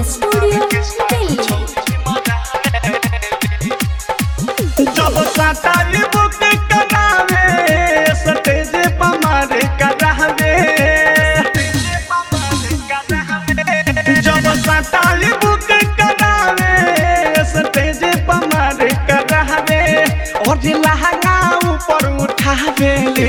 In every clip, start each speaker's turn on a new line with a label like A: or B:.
A: studio Delhi
B: जब सटाई book करावे स्टेज पर मारे करावे जब सटाई बुक करावे स्टेज पर मारे करावे और लहंगा ऊपर उठावेली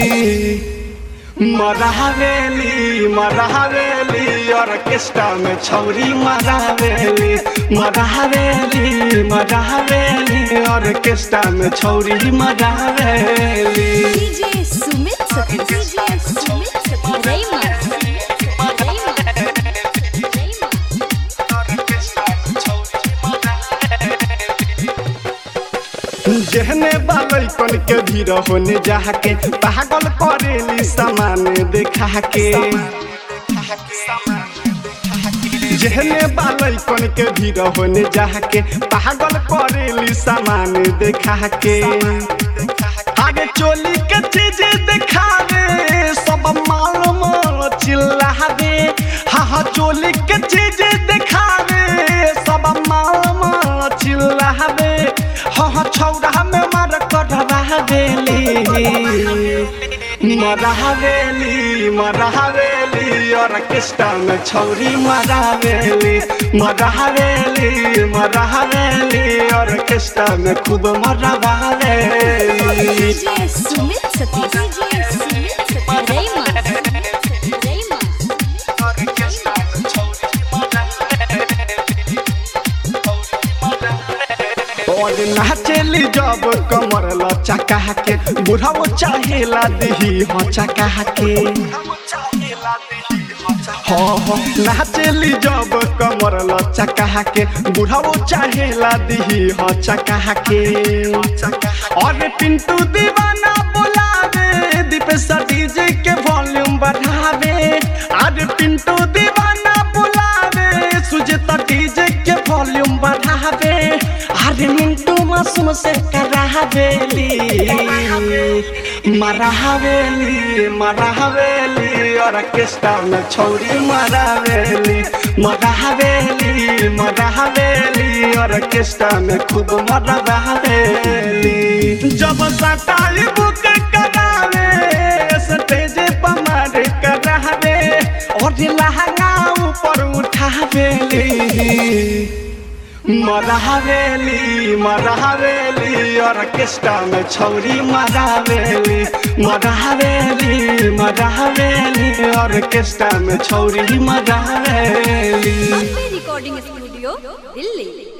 B: मरावेली मरावेली ऑर्केस्ट्रा में छौरी मरावेली मरावेली मरावेली ऑर्केस्ट्रा में छौरी मरावेली
A: डीजे सुमित सती डीजे सुमित सती रईमा
B: जहने बालैकन के भीड़ होने जाके पागल करेली सामान देखा के जहने बालैकन के भीड़ होने जाके पागल करेली सामान देखा के आगे चोली के चीज दिखावे सब माल माल चिल्लावे हाँ हाँ चोली के चीज दिखावे सब माल माल चिल्लावे हाँ हाँ छौड़ा में मार करवा देली मरावेली मरावेली ऑर्केस्ट्रा में छौरी मरावेली मरावेली मरावेली ऑर्केस्ट्रा में खूब मरावेली
A: डीजे सुमित सती डीजे सुमित सती रईमा रईमा
B: और नाचेली जब कमर लचका के बुढ़ाओ चाहेला दही हो चका के हाँ हाँ नाचेली जब कमर लचका के बुढ़ाओ चाहेला दही हो चका के और पिंटू दीवाना बोलावे दीपेश डीजे के वॉल्यूम बढ़ावे और पिंटू दीवाना बोलावे सुजता डीजे के वॉल्यूम बढ़ावे अरे मिंटू मासूम से करावेली मरावेली मरावेली ऑर्केस्ट्रा में छौरी मरावेली मरावेली मरावेली ऑर्केस्ट्रा में खूब मरावेली जब सटाई बुक करावे स्टेज पर मार करावे और लहंगा ऊपर उठावेली मरावेली मरावेली ऑर्केस्ट्रा में छौरी मरावेली मरावेली मरावेली ऑर्केस्ट्रा में छौरी मरावेली
A: अम्बे रिकॉर्डिंग स्टूडियो दिल्ली